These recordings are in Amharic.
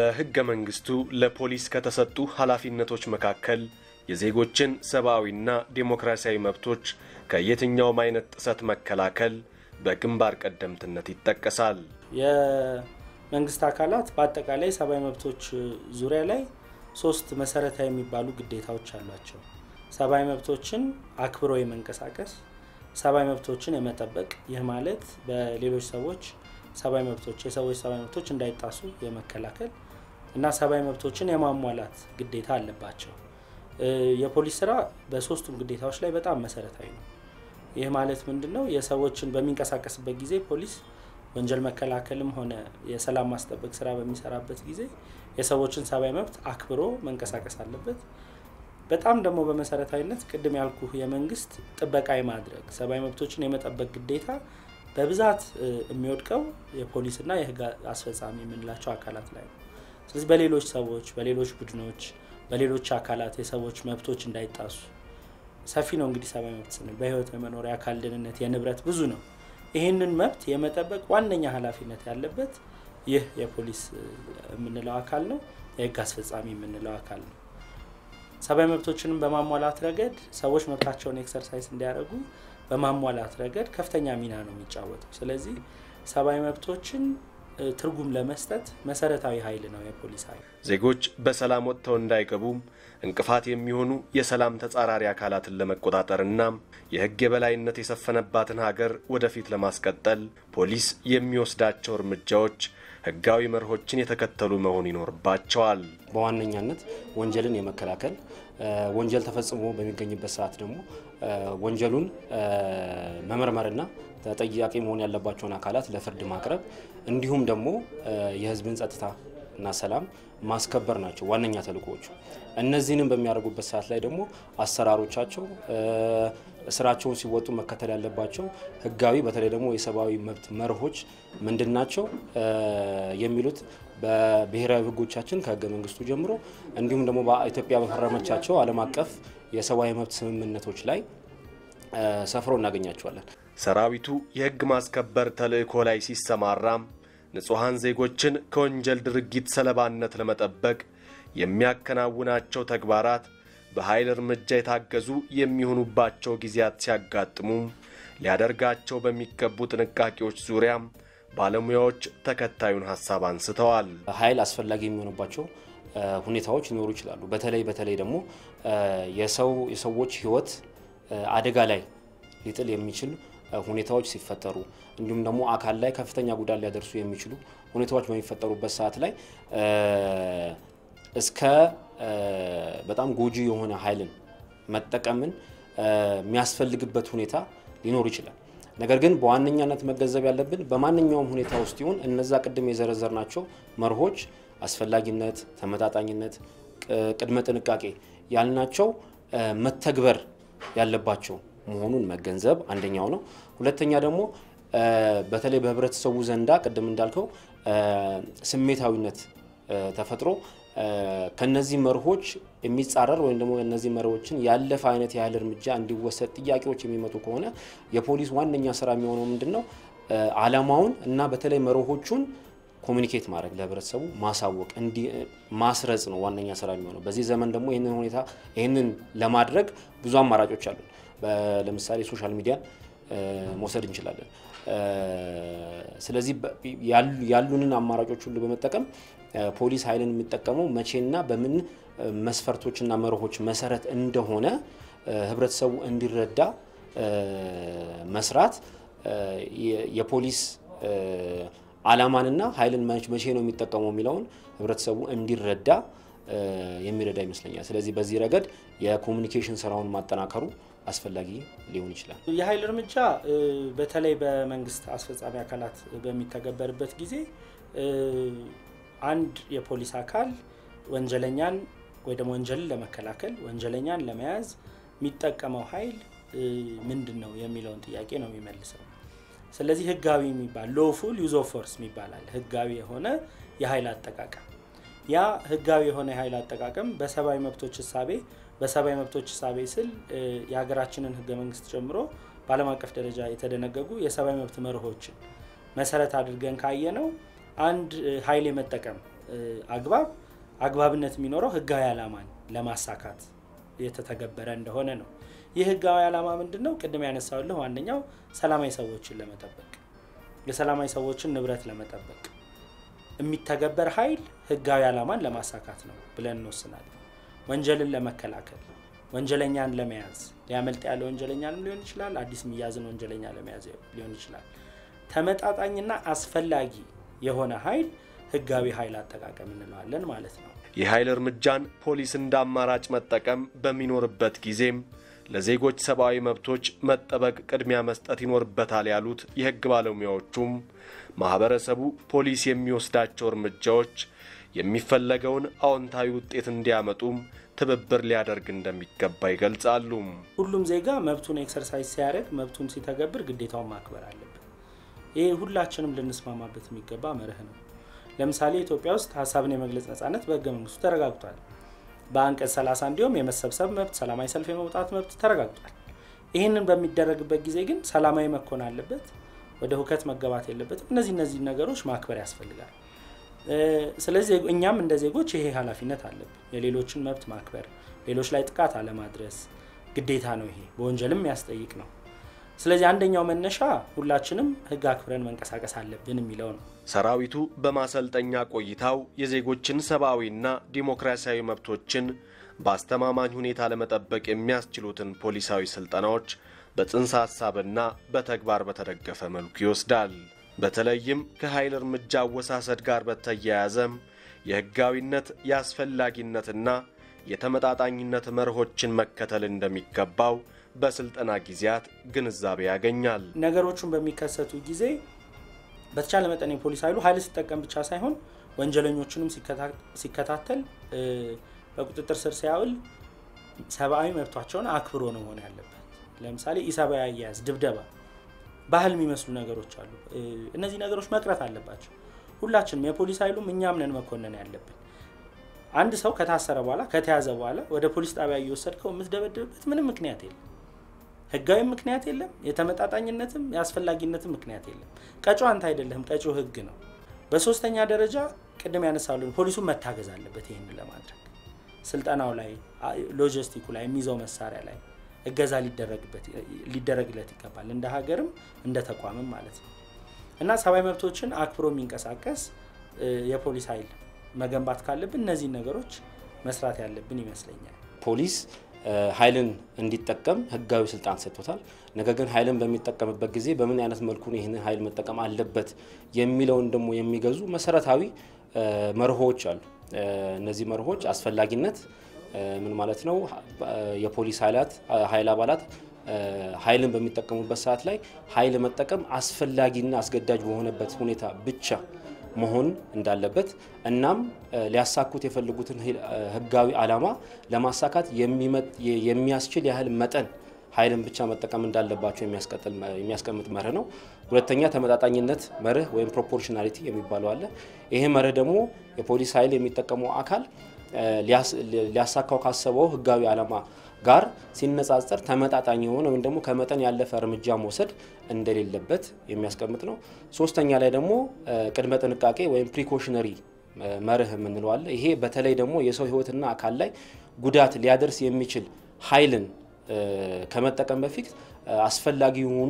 በሕገ መንግሥቱ ለፖሊስ ከተሰጡ ኃላፊነቶች መካከል የዜጎችን ሰብአዊና ዴሞክራሲያዊ መብቶች ከየትኛውም አይነት ጥሰት መከላከል በግንባር ቀደምትነት ይጠቀሳል። የመንግስት አካላት በአጠቃላይ ሰብአዊ መብቶች ዙሪያ ላይ ሶስት መሰረታዊ የሚባሉ ግዴታዎች አሏቸው። ሰብአዊ መብቶችን አክብሮ የመንቀሳቀስ፣ ሰብአዊ መብቶችን የመጠበቅ ይህ ማለት በሌሎች ሰዎች ሰብአዊ መብቶች የሰዎች ሰብአዊ መብቶች እንዳይጣሱ የመከላከል እና ሰብአዊ መብቶችን የማሟላት ግዴታ አለባቸው። የፖሊስ ስራ በሶስቱም ግዴታዎች ላይ በጣም መሰረታዊ ነው። ይህ ማለት ምንድን ነው? የሰዎችን በሚንቀሳቀስበት ጊዜ ፖሊስ ወንጀል መከላከልም ሆነ የሰላም ማስጠበቅ ስራ በሚሰራበት ጊዜ የሰዎችን ሰብአዊ መብት አክብሮ መንቀሳቀስ አለበት። በጣም ደግሞ በመሰረታዊነት ቅድም ያልኩ የመንግስት ጥበቃ የማድረግ ሰብአዊ መብቶችን የመጠበቅ ግዴታ በብዛት የሚወድቀው የፖሊስና የህግ አስፈጻሚ የምንላቸው አካላት ላይ ነው። ስለዚህ በሌሎች ሰዎች፣ በሌሎች ቡድኖች፣ በሌሎች አካላት የሰዎች መብቶች እንዳይጣሱ ሰፊ ነው። እንግዲህ ሰብአዊ መብት ስንል በህይወት የመኖር የአካል ደህንነት፣ የንብረት ብዙ ነው። ይህንን መብት የመጠበቅ ዋነኛ ኃላፊነት ያለበት ይህ የፖሊስ የምንለው አካል ነው። የህግ አስፈጻሚ የምንለው አካል ነው። ሰብአዊ መብቶችንም በማሟላት ረገድ ሰዎች መብታቸውን ኤክሰርሳይዝ እንዲያደርጉ በማሟላት ረገድ ከፍተኛ ሚና ነው የሚጫወተው። ስለዚህ ሰብአዊ መብቶችን ትርጉም ለመስጠት መሰረታዊ ኃይል ነው የፖሊስ ኃይል። ዜጎች በሰላም ወጥተው እንዳይገቡም እንቅፋት የሚሆኑ የሰላም ተጻራሪ አካላትን ለመቆጣጠርና የህግ የበላይነት የሰፈነባትን ሀገር ወደፊት ለማስቀጠል ፖሊስ የሚወስዳቸው እርምጃዎች ህጋዊ መርሆችን የተከተሉ መሆን ይኖርባቸዋል። በዋነኛነት ወንጀልን የመከላከል ወንጀል ተፈጽሞ በሚገኝበት ሰዓት ደግሞ ወንጀሉን መመርመርና ተጠያቂ መሆን ያለባቸውን አካላት ለፍርድ ማቅረብ እንዲሁም ደግሞ የህዝብን ጸጥታ እና ሰላም ማስከበር ናቸው ዋነኛ ተልእኮዎቹ። እነዚህንም በሚያደርጉበት ሰዓት ላይ ደግሞ አሰራሮቻቸው ስራቸውን ሲወጡ መከተል ያለባቸው ህጋዊ በተለይ ደግሞ የሰብአዊ መብት መርሆች ምንድን ናቸው የሚሉት በብሔራዊ ህጎቻችን ከህገ መንግስቱ ጀምሮ እንዲሁም ደግሞ በኢትዮጵያ በፈረመቻቸው ዓለም አቀፍ የሰብአዊ መብት ስምምነቶች ላይ ሰፍሮ እናገኛቸዋለን። ሰራዊቱ የህግ ማስከበር ተልእኮ ላይ ሲሰማራም ንጹሐን ዜጎችን ከወንጀል ድርጊት ሰለባነት ለመጠበቅ የሚያከናውናቸው ተግባራት በኃይል እርምጃ የታገዙ የሚሆኑባቸው ጊዜያት ሲያጋጥሙም ሊያደርጋቸው በሚገቡ ጥንቃቄዎች ዙሪያም ባለሙያዎች ተከታዩን ሀሳብ አንስተዋል። ኃይል አስፈላጊ የሚሆኑባቸው ሁኔታዎች ሊኖሩ ይችላሉ። በተለይ በተለይ ደግሞ የሰው የሰዎች ህይወት አደጋ ላይ ሊጥል የሚችል ሁኔታዎች ሲፈጠሩ እንዲሁም ደግሞ አካል ላይ ከፍተኛ ጉዳት ሊያደርሱ የሚችሉ ሁኔታዎች በሚፈጠሩበት ሰዓት ላይ እስከ በጣም ጎጂ የሆነ ኃይልን መጠቀምን የሚያስፈልግበት ሁኔታ ሊኖር ይችላል። ነገር ግን በዋነኛነት መገንዘብ ያለብን በማንኛውም ሁኔታ ውስጥ ይሁን እነዛ ቅድም የዘረዘርናቸው መርሆች አስፈላጊነት፣ ተመጣጣኝነት፣ ቅድመ ጥንቃቄ ያልናቸው መተግበር ያለባቸው መሆኑን መገንዘብ አንደኛው ነው። ሁለተኛ ደግሞ በተለይ በህብረተሰቡ ዘንዳ ቅድም እንዳልከው ስሜታዊነት ተፈጥሮ ከነዚህ መርሆች የሚጻረር ወይም ደግሞ እነዚህ መርሆችን ያለፈ አይነት የኃይል እርምጃ እንዲወሰድ ጥያቄዎች የሚመጡ ከሆነ የፖሊስ ዋነኛ ስራ የሚሆነው ምንድን ነው? አላማውን እና በተለይ መርሆቹን ኮሚኒኬት ማድረግ ለህብረተሰቡ ማሳወቅ ማስረጽ ነው ዋነኛ ስራ የሚሆነው። በዚህ ዘመን ደግሞ ይህንን ሁኔታ ይህንን ለማድረግ ብዙ አማራጮች አሉ። ለምሳሌ ሶሻል ሚዲያን መውሰድ እንችላለን። ስለዚህ ያሉንን አማራጮች ሁሉ በመጠቀም ፖሊስ ኃይልን የሚጠቀመው መቼና በምን መስፈርቶችና መርሆች መሰረት እንደሆነ ህብረተሰቡ እንዲረዳ መስራት የፖሊስ አላማንና ኃይልን መቼ ነው የሚጠቀመው የሚለውን ህብረተሰቡ እንዲረዳ የሚረዳ ይመስለኛል። ስለዚህ በዚህ ረገድ የኮሚኒኬሽን ስራውን ማጠናከሩ አስፈላጊ ሊሆን ይችላል። የኃይል እርምጃ በተለይ በመንግስት አስፈጻሚ አካላት በሚተገበርበት ጊዜ አንድ የፖሊስ አካል ወንጀለኛን ወይ ደግሞ ወንጀልን ለመከላከል ወንጀለኛን ለመያዝ የሚጠቀመው ኃይል ምንድን ነው የሚለውን ጥያቄ ነው የሚመልሰው። ስለዚህ ህጋዊ የሚባል ሎፉል ዩዝ ኦፍ ፎርስ ይባላል። ህጋዊ የሆነ የኃይል አጠቃቀም ያ ህጋዊ የሆነ የኃይል አጠቃቀም በሰብአዊ መብቶች እሳቤ በሰብአዊ መብቶች እሳቤ ስል የሀገራችንን ህገ መንግስት ጨምሮ በዓለም አቀፍ ደረጃ የተደነገጉ የሰብአዊ መብት መርሆችን መሰረት አድርገን ካየ ነው አንድ ኃይል የመጠቀም አግባብ አግባብነት የሚኖረው ህጋዊ ዓላማን ለማሳካት የተተገበረ እንደሆነ ነው። ይህ ህጋዊ ዓላማ ምንድን ነው? ቅድም ያነሳውልህ ዋነኛው ሰላማዊ ሰዎችን ለመጠበቅ የሰላማዊ ሰዎችን ንብረት ለመጠበቅ የሚተገበር ኃይል ህጋዊ ዓላማን ለማሳካት ነው ብለን እንወስናለን። ወንጀልን ለመከላከል፣ ወንጀለኛን ለመያዝ ሊያመልጥ ያለ ወንጀለኛንም ሊሆን ይችላል፣ አዲስ የሚያዝን ወንጀለኛ ለመያዝ ሊሆን ይችላል። ተመጣጣኝና አስፈላጊ የሆነ ኃይል ህጋዊ ኃይል አጠቃቀም እንለዋለን ማለት ነው። የኃይል እርምጃን ፖሊስ እንደ አማራጭ መጠቀም በሚኖርበት ጊዜም ለዜጎች ሰብአዊ መብቶች መጠበቅ ቅድሚያ መስጠት ይኖርበታል ያሉት የህግ ባለሙያዎቹም ማህበረሰቡ ፖሊስ የሚወስዳቸው እርምጃዎች የሚፈለገውን አዎንታዊ ውጤት እንዲያመጡም ትብብር ሊያደርግ እንደሚገባ ይገልጻሉ። ሁሉም ዜጋ መብቱን ኤክሰርሳይዝ ሲያደርግ መብቱን ሲተገብር ግዴታውን ማክበር አለበት። ይህ ሁላችንም ልንስማማበት የሚገባ መርህ ነው። ለምሳሌ ኢትዮጵያ ውስጥ ሀሳብን የመግለጽ ነጻነት በህገ መንግስቱ ተረጋግጧል። በአንቀጽ 30 እንዲሁም የመሰብሰብ መብት፣ ሰላማዊ ሰልፍ የመውጣት መብት ተረጋግጧል። ይህንን በሚደረግበት ጊዜ ግን ሰላማዊ መኮን አለበት፣ ወደ ሁከት መገባት የለበትም። እነዚህ እነዚህ ነገሮች ማክበር ያስፈልጋል። ስለዚህ እኛም እንደ ዜጎች ይሄ ኃላፊነት አለብን። የሌሎችን መብት ማክበር፣ ሌሎች ላይ ጥቃት አለማድረስ ግዴታ ነው። ይሄ በወንጀልም የሚያስጠይቅ ነው። ስለዚህ አንደኛው መነሻ ሁላችንም ህግ አክብረን መንቀሳቀስ አለብን የሚለው ነው። ሰራዊቱ በማሰልጠኛ ቆይታው የዜጎችን ሰብአዊና ዲሞክራሲያዊ መብቶችን በአስተማማኝ ሁኔታ ለመጠበቅ የሚያስችሉትን ፖሊሳዊ ስልጠናዎች በጽንሰ ሐሳብና በተግባር በተደገፈ መልኩ ይወስዳል። በተለይም ከኃይል እርምጃ አወሳሰድ ጋር በተያያዘም የህጋዊነት የአስፈላጊነትና የተመጣጣኝነት መርሆችን መከተል እንደሚገባው በስልጠና ጊዜያት ግንዛቤ ያገኛል። ነገሮቹን በሚከሰቱ ጊዜ በተቻለ መጠን የፖሊስ ኃይሉ ኃይል ሲጠቀም ብቻ ሳይሆን ወንጀለኞቹንም ሲከታተል በቁጥጥር ስር ሲያውል ሰብአዊ መብቷቸውን አክብሮ ነው መሆን ያለበት። ለምሳሌ ኢሰብአዊ አያያዝ፣ ድብደባ፣ ባህል የሚመስሉ ነገሮች አሉ። እነዚህ ነገሮች መቅረት አለባቸው። ሁላችንም የፖሊስ ኃይሉም እኛም ነን መኮነን ያለብን። አንድ ሰው ከታሰረ በኋላ ከተያዘ በኋላ ወደ ፖሊስ ጣቢያ እየወሰድከው የምትደበድብበት ምንም ምክንያት የለም። ህጋዊ ምክንያት የለም። የተመጣጣኝነትም የአስፈላጊነትም ምክንያት የለም። ቀጪው አንተ አይደለህም፣ ቀጪው ህግ ነው። በሶስተኛ ደረጃ ቅድም ያነሳሉን ፖሊሱን መታገዝ አለበት። ይህን ለማድረግ ስልጠናው ላይ፣ ሎጂስቲኩ ላይ፣ የሚይዘው መሳሪያ ላይ እገዛ ሊደረግለት ይገባል። እንደ ሀገርም እንደ ተቋምም ማለት ነው እና ሰብአዊ መብቶችን አክብሮ የሚንቀሳቀስ የፖሊስ ኃይል መገንባት ካለብን እነዚህን ነገሮች መስራት ያለብን ይመስለኛል። ፖሊስ ኃይልን እንዲጠቀም ህጋዊ ስልጣን ሰጥቶታል። ነገር ግን ኃይልን በሚጠቀምበት ጊዜ በምን አይነት መልኩ ይህንን ኃይል መጠቀም አለበት የሚለውን ደግሞ የሚገዙ መሰረታዊ መርሆች አሉ። እነዚህ መርሆች አስፈላጊነት ምን ማለት ነው? የፖሊስ ኃይላት ኃይል አባላት ኃይልን በሚጠቀሙበት ሰዓት ላይ ኃይል መጠቀም አስፈላጊና አስገዳጅ በሆነበት ሁኔታ ብቻ መሆን እንዳለበት እናም ሊያሳኩት የፈለጉትን ህጋዊ ዓላማ ለማሳካት የሚያስችል ያህል መጠን ኃይልን ብቻ መጠቀም እንዳለባቸው የሚያስቀምጥ መርህ ነው። ሁለተኛ ተመጣጣኝነት መርህ ወይም ፕሮፖርሽናሊቲ የሚባለው አለ። ይሄ መርህ ደግሞ የፖሊስ ኃይል የሚጠቀመው አካል ሊያሳካው ካሰበው ህጋዊ ዓላማ ጋር ሲነጻጸር ተመጣጣኝ የሆነ ወይም ደግሞ ከመጠን ያለፈ እርምጃ መውሰድ እንደሌለበት የሚያስቀምጥ ነው። ሶስተኛ ላይ ደግሞ ቅድመ ጥንቃቄ ወይም ፕሪኮሽነሪ መርህ የምንለው አለ። ይሄ በተለይ ደግሞ የሰው ህይወትና አካል ላይ ጉዳት ሊያደርስ የሚችል ኃይልን ከመጠቀም በፊት አስፈላጊ የሆኑ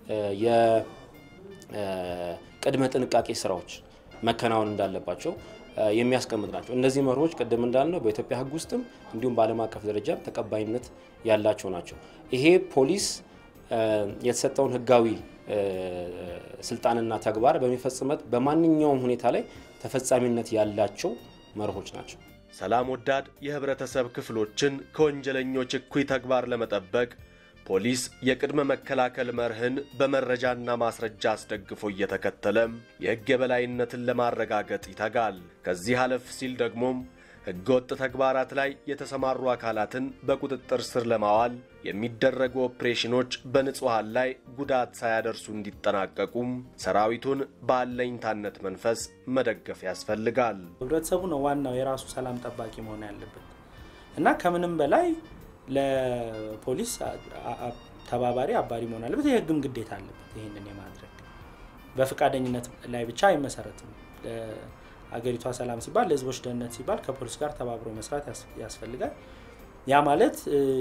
የቅድመ ጥንቃቄ ስራዎች መከናወን እንዳለባቸው የሚያስቀምጥ ናቸው። እነዚህ መርሆች ቅድም እንዳልነው በኢትዮጵያ ህግ ውስጥም እንዲሁም በዓለም አቀፍ ደረጃ ተቀባይነት ያላቸው ናቸው። ይሄ ፖሊስ የተሰጠውን ህጋዊ ስልጣንና ተግባር በሚፈጽመት በማንኛውም ሁኔታ ላይ ተፈጻሚነት ያላቸው መርሆች ናቸው። ሰላም ወዳድ የህብረተሰብ ክፍሎችን ከወንጀለኞች እኩይ ተግባር ለመጠበቅ ፖሊስ የቅድመ መከላከል መርህን በመረጃና ማስረጃ አስደግፎ እየተከተለም የሕግ የበላይነትን ለማረጋገጥ ይተጋል። ከዚህ አለፍ ሲል ደግሞም ሕገወጥ ተግባራት ላይ የተሰማሩ አካላትን በቁጥጥር ስር ለማዋል የሚደረጉ ኦፕሬሽኖች በንጹሐን ላይ ጉዳት ሳያደርሱ እንዲጠናቀቁም ሰራዊቱን በአለኝታነት መንፈስ መደገፍ ያስፈልጋል። ህብረተሰቡ ነው ዋናው የራሱ ሰላም ጠባቂ መሆን ያለበት እና ከምንም በላይ ለፖሊስ ተባባሪ አባሪ መሆን አለበት። የህግም ግዴታ አለበት ይህንን የማድረግ በፈቃደኝነት ላይ ብቻ አይመሰረትም። አገሪቷ ሰላም ሲባል ለህዝቦች ደህንነት ሲባል ከፖሊስ ጋር ተባብሮ መስራት ያስፈልጋል። ያ ማለት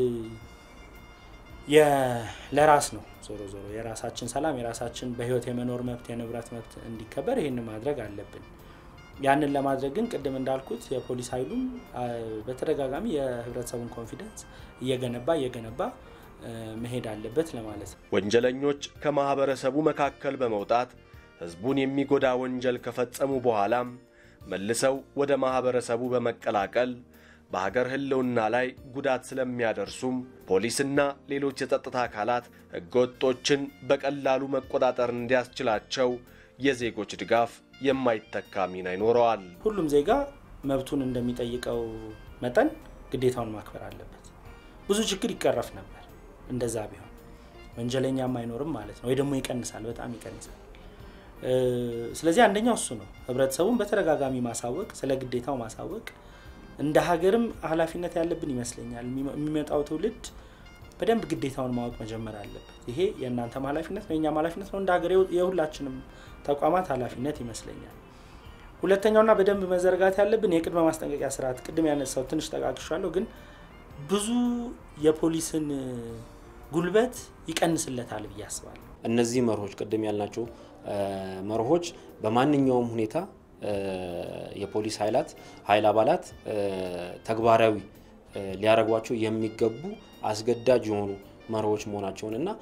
ለራስ ነው። ዞሮ ዞሮ የራሳችን ሰላም የራሳችን በህይወት የመኖር መብት የንብረት መብት እንዲከበር ይህን ማድረግ አለብን። ያንን ለማድረግ ግን ቅድም እንዳልኩት የፖሊስ ኃይሉም በተደጋጋሚ የህብረተሰቡን ኮንፊደንስ እየገነባ እየገነባ መሄድ አለበት ለማለት ነው። ወንጀለኞች ከማኅበረሰቡ መካከል በመውጣት ሕዝቡን የሚጎዳ ወንጀል ከፈጸሙ በኋላም መልሰው ወደ ማኅበረሰቡ በመቀላቀል በሀገር ህልውና ላይ ጉዳት ስለሚያደርሱም ፖሊስና ሌሎች የጸጥታ አካላት ሕገወጦችን በቀላሉ መቆጣጠር እንዲያስችላቸው የዜጎች ድጋፍ የማይተካ ሚና ይኖረዋል። ሁሉም ዜጋ መብቱን እንደሚጠይቀው መጠን ግዴታውን ማክበር አለበት። ብዙ ችግር ይቀረፍ ነበር እንደዛ ቢሆን፣ ወንጀለኛም አይኖርም ማለት ነው፣ ወይ ደግሞ ይቀንሳል፣ በጣም ይቀንሳል። ስለዚህ አንደኛው እሱ ነው። ህብረተሰቡን በተደጋጋሚ ማሳወቅ፣ ስለ ግዴታው ማሳወቅ እንደ ሀገርም ኃላፊነት ያለብን ይመስለኛል። የሚመጣው ትውልድ በደንብ ግዴታውን ማወቅ መጀመር አለበት። ይሄ የእናንተም ኃላፊነት ነው፣ የእኛም ኃላፊነት ነው፣ እንደ ሀገር የሁላችንም ተቋማት ኃላፊነት ይመስለኛል። ሁለተኛውና በደንብ መዘርጋት ያለብን የቅድመ ማስጠንቀቂያ ስርዓት፣ ቅድም ያነሳው ትንሽ ጠቃቅሻለሁ፣ ግን ብዙ የፖሊስን ጉልበት ይቀንስለታል ብዬ አስባለሁ። እነዚህ መርሆች ቅድም ያልናቸው መርሆች በማንኛውም ሁኔታ የፖሊስ ኃይላት ኃይል አባላት ተግባራዊ ሊያደርጓቸው የሚገቡ አስገዳጅ የሆኑ መርሆች መሆናቸውን እና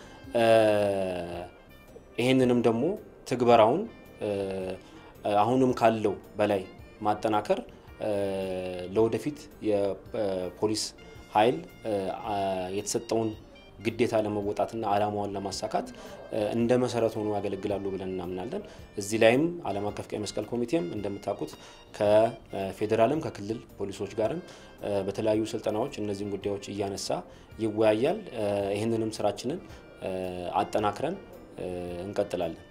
ይህንንም ደግሞ ትግበራውን አሁንም ካለው በላይ ማጠናከር ለወደፊት የፖሊስ ኃይል የተሰጠውን ግዴታ ለመወጣትና ዓላማውን ለማሳካት እንደ መሰረት ሆኖ ያገለግላሉ ብለን እናምናለን። እዚህ ላይም ዓለም አቀፍ ቀይ መስቀል ኮሚቴም እንደምታውቁት ከፌዴራልም ከክልል ፖሊሶች ጋርም በተለያዩ ስልጠናዎች እነዚህን ጉዳዮች እያነሳ ይወያያል። ይህንንም ስራችንን አጠናክረን እንቀጥላለን።